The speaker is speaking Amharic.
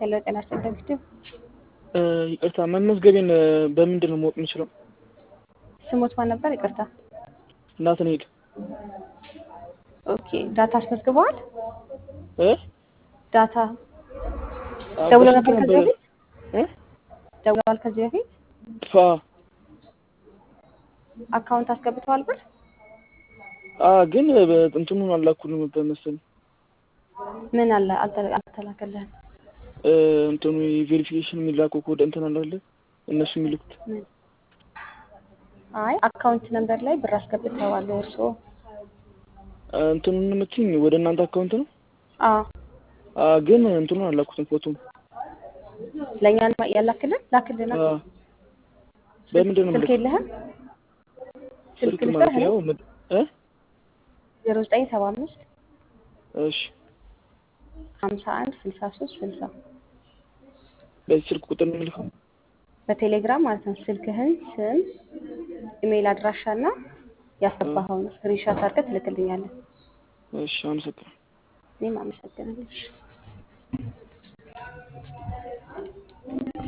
ሄሎ ጤና ይስጥልኝ ፊቱ ይቅርታ መመዝገቤን በምንድን ነው ማወቅ የምችለው? ስሞት ማን ነበር? ይቅርታ። እናትን ሄድ ኦኬ ዳታ አስመዝግበዋል? እ ዳታ አዎ፣ ደውሎ በስልክ ነበር ከዚህ ነበረ። በፊት እ ደውለዋል ከዚህ በፊት ፋ አካውንት አስገብተዋል ብር አ ግን እንትኑን አላኩልም ነበር መሰለኝ ምን አለ አልተ- አልተላከልህም? እ እንትኑ ቬሪፊኬሽን የሚላከው ኮድ እንትን አላለ እነሱ የሚልኩት ምን? አይ አካውንት ነምበር ላይ ብር አስገብተዋል እርስዎ? እ እንትኑን የምትይኝ ወደ እናንተ አካውንት ነው? አዎ አ ግን እንትኑን አላኩትም ፎቶም ለእኛ ነው ያላክልን ላክልና አ በምንድን ነው ስልክ የምልክ? የለህም? ስልክ ስልክ ማለት ልስጥህ ያው ምድ- እ ዜሮ ዘጠኝ ሰባ አምስት እሺ ሀምሳ አንድ ስልሳ ሶስት ስልሳ በዚህ ስልክ ቁጥር ነው የምልከው? በቴሌግራም ማለት ነው። ስልክህን፣ ስም፣ ኢሜይል አድራሻ እና ያስገባኸውን ስክሪንሾት አድርገህ ትልክልኛለህ። እሺ አመሰግናለሁ። እኔም አመሰግናለሁ።